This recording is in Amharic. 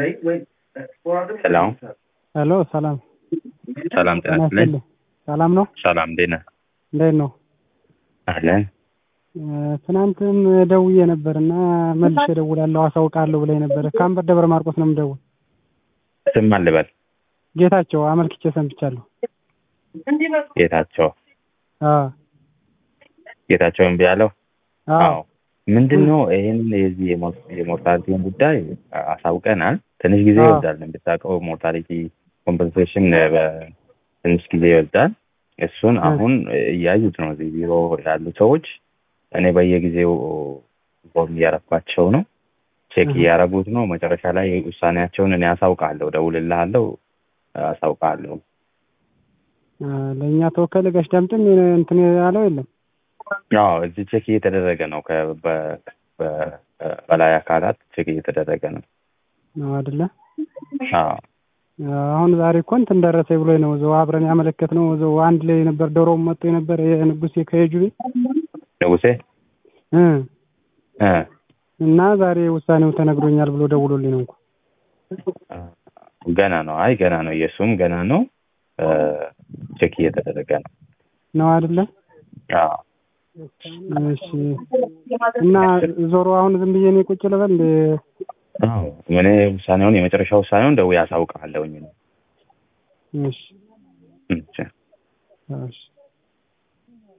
ሄሎ ሄሎ ሰላም ሰላም ጤና ጤና ይስጥልኝ። ይስጥልኝ። ሰላም ነው? ሰላም እንዴት ነህ? እንዴት ነው? አለን እ፣ ትናንትም ደውዬ ነበር እና መልሼ እደውላለሁ አሳውቃለሁ ብላኝ ነበር። ከአንበር ደብረ ማርቆስ ነው የምደውል። ስም ማን ልበል? ጌታቸው አመልክቼ ሰንብቻለሁ። ጌታቸው አዎ ጌታቸው እምቢ ያለው አዎ ምንድን ነው ይህን የዚህ የሞር- የሞርታሊቲን ጉዳይ አሳውቀናል። ትንሽ ጊዜ አዎ። ይወስዳል። እንደምታውቀው ሞርታሊቲ ኮምፐንሴሽን ትንሽ ጊዜ ይወስዳል። እሱን እ። አሁን እያዩት ነው እዚህ ቢሮ ያሉ ሰዎች። እኔ በየጊዜው ኢንፎርም እያረኳቸው ነው፣ ቼክ እህ። እያረጉት ነው። መጨረሻ ላይ ውሳኔያቸውን እኔ አሳውቃለሁ፣ ደውልልሃለሁ፣ አሳውቃለሁ። እ፣ ለእኛ ተወከለ ጋሽ ዳምጥም እንትን ያለው የለም። አዎ እዚህ ቼክ እየተደረገ ነው። ከ- በ- በ- በላይ አካላት ቼክ እየተደረገ ነው። ነው አይደለ? አዎ አሁን ዛሬ እኮ እንትን ደረሰኝ ብሎኝ ነው እዛው አብረን ያመለከት ነው እዛው አንድ ላይ ነበር። ዶሮም መጥቶ የነበር የንጉሴ ከየጁቤ ንጉሴ እ እ እና ዛሬ ውሳኔው ተነግሮኛል ብሎ ደውሎልኝ ነው እንኳ ገና ነው። አይ ገና ነው። የእሱም ገና ነው። እ ቼክ እየተደረገ ነው። ነው አይደለ? አዎ እሺ። እና ዞሮ አሁን ዝም ብዬ እኔ ቁጭ ልበል እንደ አዎ እኔ ውሳኔውን የመጨረሻ ውሳኔውን ደውዬ አሳውቅሃለሁኝ ነው። እሺ እሺ እሺ